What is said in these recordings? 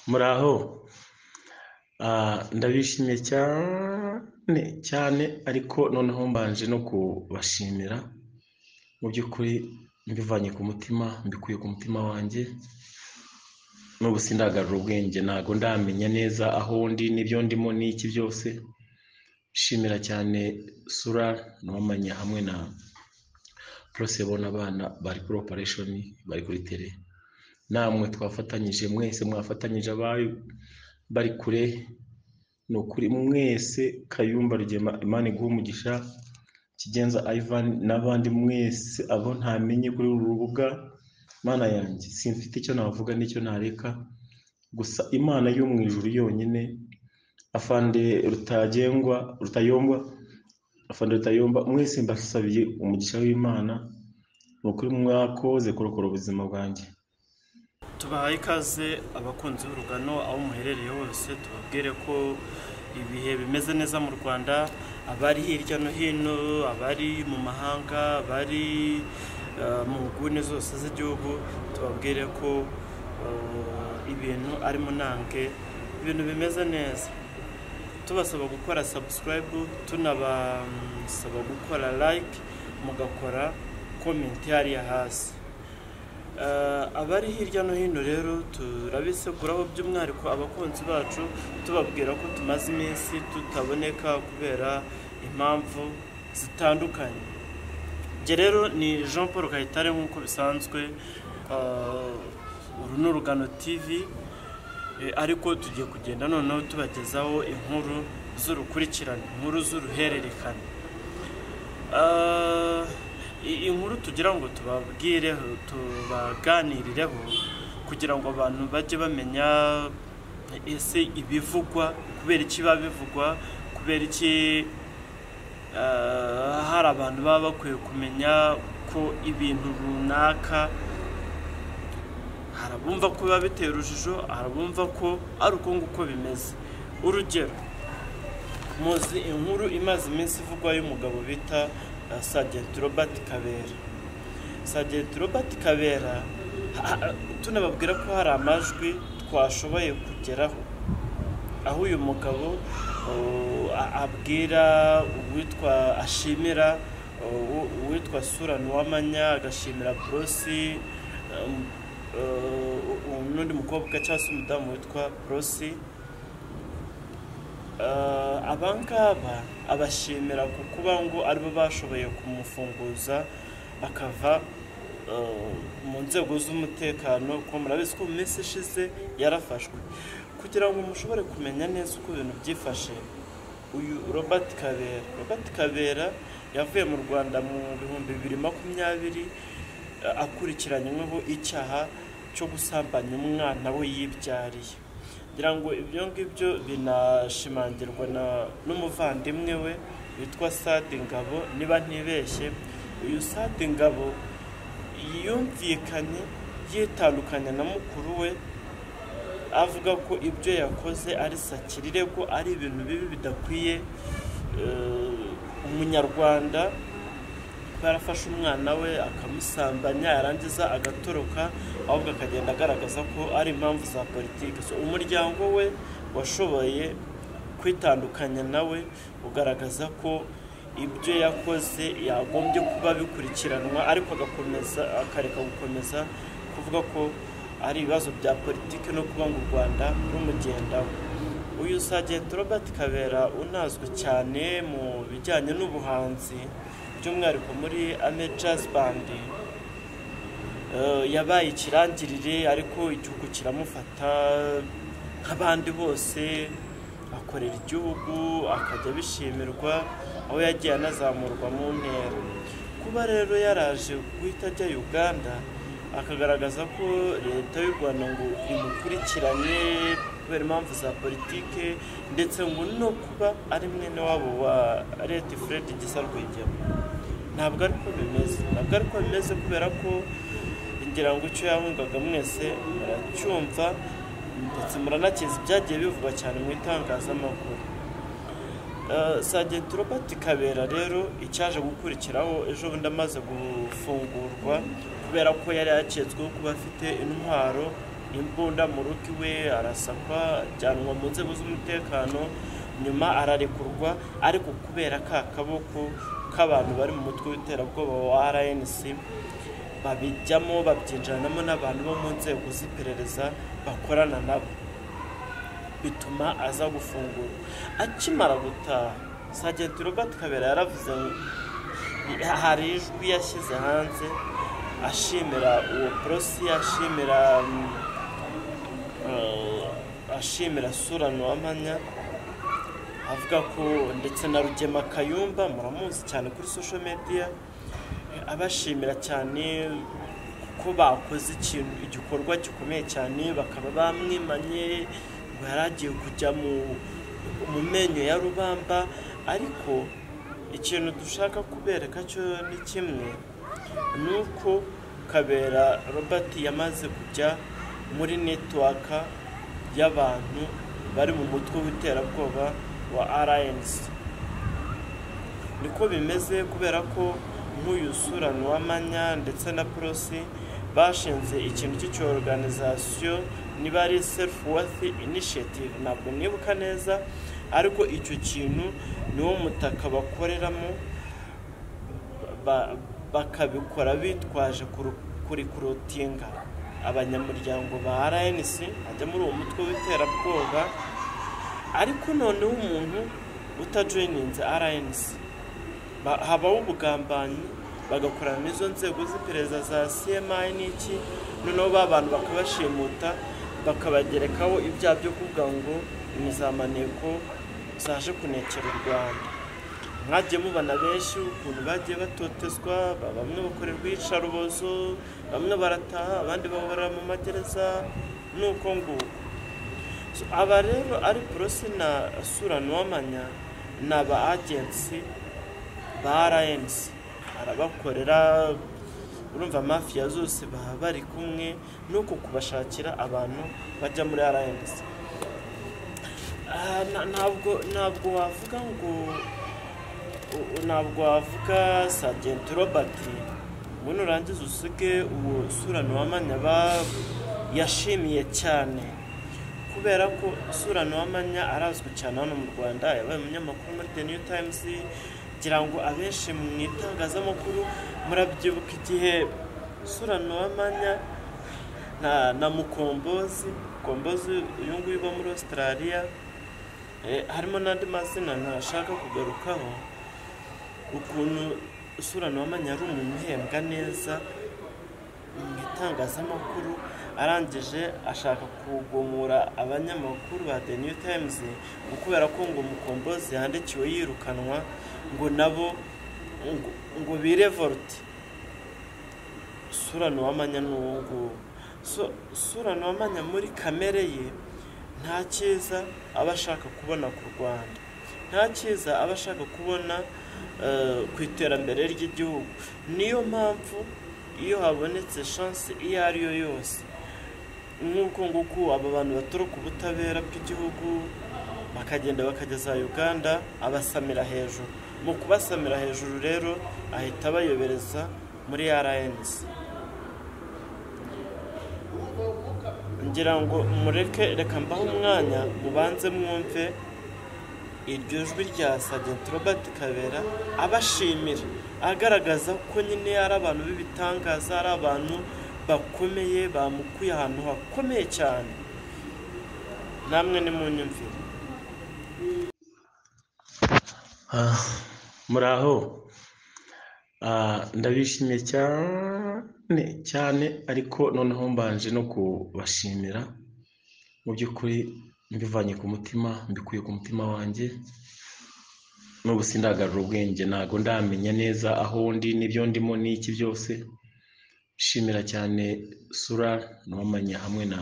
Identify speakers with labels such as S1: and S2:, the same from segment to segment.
S1: muraho ndabishimiye cyane cyane ariko noneho mbanje no kubashimira mu by'ukuri mbivanye ku mutima mbikuye ku mutima wanjye n'ubu sindagarura ubwenge ntabwo ndamenya neza aho ndi n'ibyo ndimo n'iki byose shimira cyane sura n'uwamanya hamwe na porosebo n'abana bari kuri operesheni bari kuri tere namwe twafatanyije mwese mwafatanyije abayo bari kure ni ukuri mwese kayumba rugema imana iguha umugisha kigenza ivan n'abandi mwese abo ntamenye kuri uru rubuga mana yanjye simfite icyo navuga n'icyo nareka gusa imana yo mu ijuru yonyine afande rutagengwa rutayombwa afande rutayomba mwese mbasabiye umugisha w'imana ni ukuri mwakoze kurokora ubuzima bwanjye
S2: tubahaye ikaze abakunzi b'urugano aho muherereye hose tubabwire ko ibihe bimeze neza mu rwanda abari hirya no hino abari mu mahanga abari eh, mu nguni zose z'igihugu tubabwire ko eh, ibintu ari munange ibintu bimeze neza tubasaba gukora sabusikarayibu tunabasaba gukora layike mugakora komenti hariya hasi Eh, abari hirya no hino rero turabiseguraho by'umwihariko abakunzi bacu tubabwira ko tumaze iminsi tutaboneka kubera impamvu zitandukanye njye rero ni jean paul kayitare nk'uko bisanzwe eh, uru ni urugano tivi Eh, ariko tugiye kugenda noneho tubagezaho inkuru z'urukurikirane inkuru z'uruhererekane Ah, i- inkuru tugira ngo tubabwireho tubaganirireho kugira ngo abantu bajye bamenya ese ibivugwa kubera iki biba bivugwa kubera iki ah, hari abantu baba bakwiye kumenya ko ibintu runaka hari abumva ko biba biteye urujijo hari abumva ko ari uko nguko bimeze urugero muzi inkuru imaze iminsi ivugwa y'umugabo bita eh, Sergeant Robert Kabera Sergeant Robert Kabera ha- ha- tunababwira ko hari amajwi twashoboye kugeraho aho uyu mugabo uh, a- abwira uwitwa ashimira uh, uw- uwitwa sura ntiwamanya agashimira porosi um, uh, u- n'undi mukobwa cyangwa se umudamu witwa porosi Eh, aba ngaba abashimira ku kuba ngo aribo bashoboye kumufunguza akava eh, mu nzego z'umutekano kuko murabizi ko mu minsi ishize yarafashwe kugira ngo mushobore kumenya neza uko ibintu byifashe uyu robert kabera robert kabera yavuye mu rwanda mu bihumbi bibiri makumyabiri eh, akurikiranyweho icyaha cyo gusambanya umwana we yibyariye ngira ngo ibyo ngibyo binashimangirwa na- n'umuvandimwe we witwa sade ngabo niba ntibeshye uyu sade ngabo yumvikanye yitandukanya na mukuru we avuga ko ibyo yakoze ari sakirirego ari ibintu bibi bidakwiye eh, umunyarwanda barafashe umwana we akamusambanya yarangiza agatoroka ahubwo akagenda agaragaza ko ari impamvu za politiki so umuryango we washoboye kwitandukanya nawe ugaragaza ko ibyo yakoze yagombye kuba bikurikiranwa ariko agakomeza akareka gukomeza kuvuga ko ari ibibazo bya politiki no kuba ngo u rwanda rumugendaho uyu sajenti robert kabera unazwi cyane mu bijyanye n'ubuhanzi by'umwihariko muri ame jazz band Eh, yabaye ikirangirire ariko igihugu kiramufata nk'abandi bose akorera igihugu akajya abishimirwa aho yagiye anazamurwa mu ntera kuba rero yaraje guhita ajya uganda akagaragaza ko leta y'u rwanda ngo imukurikiranye kubera impamvu za politike ndetse ngo no kuba ari mwene wabo wa leta fred gisa rwigema ntabwo ariko bimeze ntabwo ariko bimeze kubera ko ngira ngo icyo yahungaga mwese muracyumva ndetse muranakizi byagiye bivugwa cyane mu itangazamakuru Eh, Sergeant Robert Kabera rero icyaje gukurikiraho ejo bundi amaze gufungurwa kubera ko yari yaketsweho kuba afite intwaro imbunda mu rugo iwe arasakwa ajyanwa mu nzego z'umutekano nyuma ararekurwa ariko kubera ka kaboko k'abantu bari mu mutwe w'iterabwoba wa rnc babijyamo babyinjiranamo n'abantu bo mu nzego z'iperereza bakorana nabo bituma aza gufungura akimara gutaha sajenti robert kabera yaravuze hari ijwi yashyize hanze ashimira uwo porosi ashimira ashimira sura nuwamanya avuga ko ndetse na rugema kayumba muramuzi cyane kuri social media abashimira cyane ko bakoze ikintu igikorwa gikomeye cyane bakaba bamwimanye ngo yari agiye kujya mu menyo ya rubamba ariko ikintu dushaka kubereka cyo ni kimwe ni uko kabera robert yamaze kujya muri netiwaka y'abantu bari mu mutwe w'iterabwoba wa rnc niko bimeze kubera ko nk'uyu sura nuwamanya ndetse na porosi bashinze ikintu cy'icyoruganizasiyo niba ari serufu wati inishiyativu ntabwo nibuka neza ariko icyo kintu niwo mutaka bakoreramo bakabikora bitwaje kurikurotinga abanyamuryango ba rnc ajya muri uwo mutwe w'iterabwoba ariko noneho umuntu utajoyininze rnc habaho ubugambanyi bagakorana n'izo nzego z'iperereza za cmi n'iki noneho ba bantu bakabashimuta bakabagerekaho ibyaha byo kuvuga ngo ni za maneko zaje kunekera u rwanda mwagiye mubona benshi ukuntu bagiye batotezwa bamwe bakorerwa iyicarubozo bamwe barataha abandi bahora mu magereza nuko nguko aba rero ari porosi na sura nuwamanya ni aba agensi ba rnc arabakorera urumva mafiya zose baba bari kumwe nuko kubashakira abantu bajya muri rnc ntabwo ntabwo wavuga ngo ntabwo wavuga sajenti robert ngo nurangiza usige uwo sura nuwamanya yashimiye cyane kubera ko sura nuwamanya arazwi cyane hano mu rwanda yabaye umunyamakuru muri the new times ngira ngo abenshi mu itangazamakuru murabyibuka igihe sura nuwamanya na mukombozi mukombozi uyu nguyu uba muri australia harimo n'andi mazina ntashaka kugarukaho ukuntu sura nuwamanya ari umuntu uhembwa neza mu itangazamakuru arangije ashaka kugomora abanyamakuru ba the new times ngo kubera ko ngo mukombozi yandikiwe yirukanwa ngo nabo ngo birevolte sura nuwamanya ni uwo nguwo sura nuwamanya muri kamere ye nta cyiza aba ashaka kubona ku rwanda nta cyiza aba ashaka kubona ku iterambere ry'igihugu niyo mpamvu iyo habonetse shansi iyo ari yo yose nk'uko nguko aba bantu baturuka ubutabera bw'igihugu bakagenda bakageza uganda abasamira hejuru mu kubasamira hejuru rero ahita abayobereza muri rnc ngira ngo mureke reka mbaho umwanya mubanze mwumve iryo jwi rya sajenti robert kabera abashimira agaragaza ko nyine ari abantu b'ibitangaza ari abantu bakomeye bamukuye ahantu hakomeye cyane namwe ni mu nyumvire
S1: muraho ndabishimiye cyane cyane ariko noneho mbanje no kubashimira mu by'ukuri mbivanye ku mutima mbikuye ku mutima wanjye n'ubu sindagarura ubwenge ntabwo ndamenya neza aho ndi n'ibyo ndimo n'iki byose nshimira cyane sura n'uwamanya hamwe na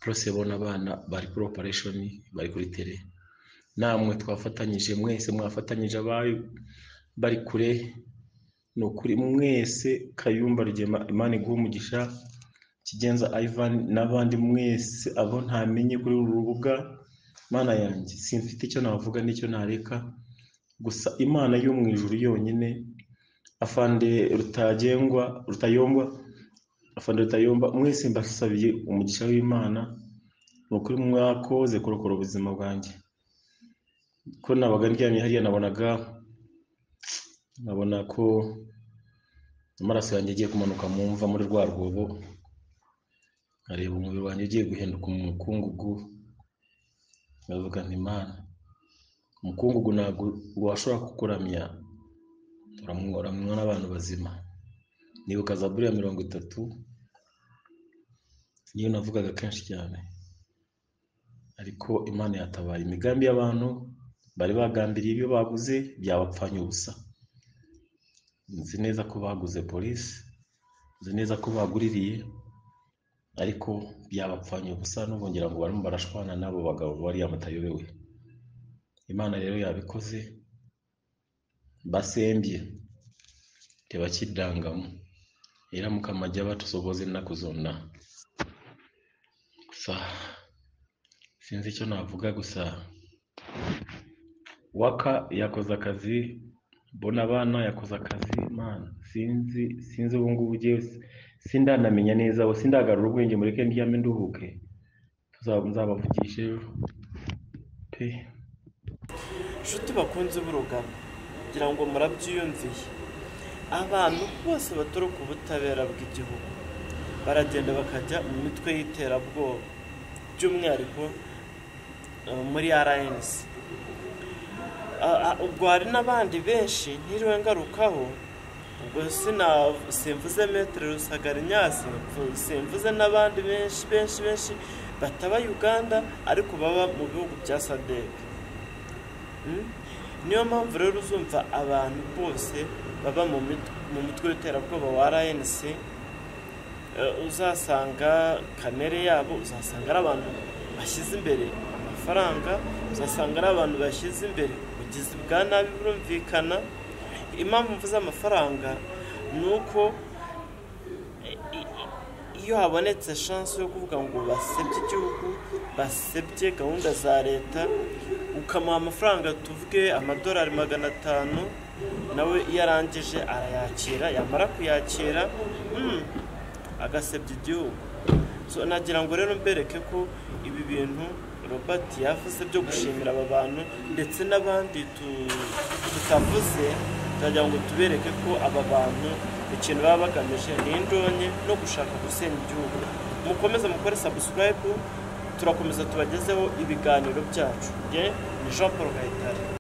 S1: porosebo n'abana bari kuri operesheni bari kuri tere namwe twafatanyije mwese mwafatanyije abayo bari kure ni ukuri mwese kayumba rugema imana iguha umugisha kigenza ivan n'abandi mwese abo ntamenye kuri uru rubuga imana yanjye simfite icyo navuga n'icyo nareka gusa imana yo mu ijuru yonyine afande rutagengwa rutayombwa afana rutayomba mwese mbasabiye umugisha w'imana ni ukuri mwakoze kurokora ubuzima bwanjye ko nabaga ndyamye hariya nabonaga nkabona ko amaraso yanjye agiye kumanuka mu mva muri rwa rwobo nkareba umubiri wanjye ugiye guhinduka umukungugu nkavuga nti imana umukungugu ntabwo washobora kukuramya uramwora n'abantu bazima nibuka za buriya mirongo itatu niyo navugaga kenshi cyane ariko imana yatabaye imigambi y'abantu bari bagambiriye ibyo baguze byabapfanye ubusa nzi neza ko baguze polisi nzi neza ko baguririye ariko byabapfanye ubusa n'ubongera ngo barimo barashwana n'abo bagabo bariya batayobewe imana rero yabikoze basembye tebakiddangamu era mukama ajja batusoboza ennaku zonna gusa sinzi ekyo naavuga gusa waka yakoze akazi bona abaana yakoze akazi man sinzi sinzi ubungubu jewe sindanamenya neza we sindagarura ubwenge mureke ndyame nduhuke nzabavugisha ejo pe
S2: inshuti bakunze b'urugano kugira ngo murabyiyumviye abantu bose baturuka ubutabera bw'igihugu baragenda bakajya mu mitwe y'iterabwoba by'umwihariko eh, muri rnc Ah, ah, ubwo hari n'abandi benshi ntiriwe ngarukaho ubwo sina- simvuze metere rusagarinyasi simvuze n'abandi benshi benshi benshi bataba uganda ariko baba mu bihugu bya sadeke Mm? niyo mpamvu rero uzumva abantu bose baba mu mit- mu mitwe y'iterabwoba wa rnc eh, uzasanga kamere yabo uzasanga ari abantu bashyize imbere amafaranga uzasanga ari abantu bashyize imbere ubugizi bwa nabi burumvikana impamvu mvuze amafaranga ni uko i- i- iyo habonetse shansi yo kuvuga ngo basebye igihugu basebye gahunda za leta ukamuha amafaranga tuvuge amadolari magana atanu nawe iyo arangije arayakira yamara kuyakira mm, agasebya igihugu So, nagira ngo rero mbereke ko ibi bintu robert yavuze byo gushimira aba bantu ndetse n'abandi tu- tutavuze turagira ngo tubereke ko aba bantu ikintu baba bagamije ni indonke no gushaka gusenya igihugu mukomeze mukore subscribe turakomeza tubagezeho ibiganiro byacu Njye ni jean paul gahitare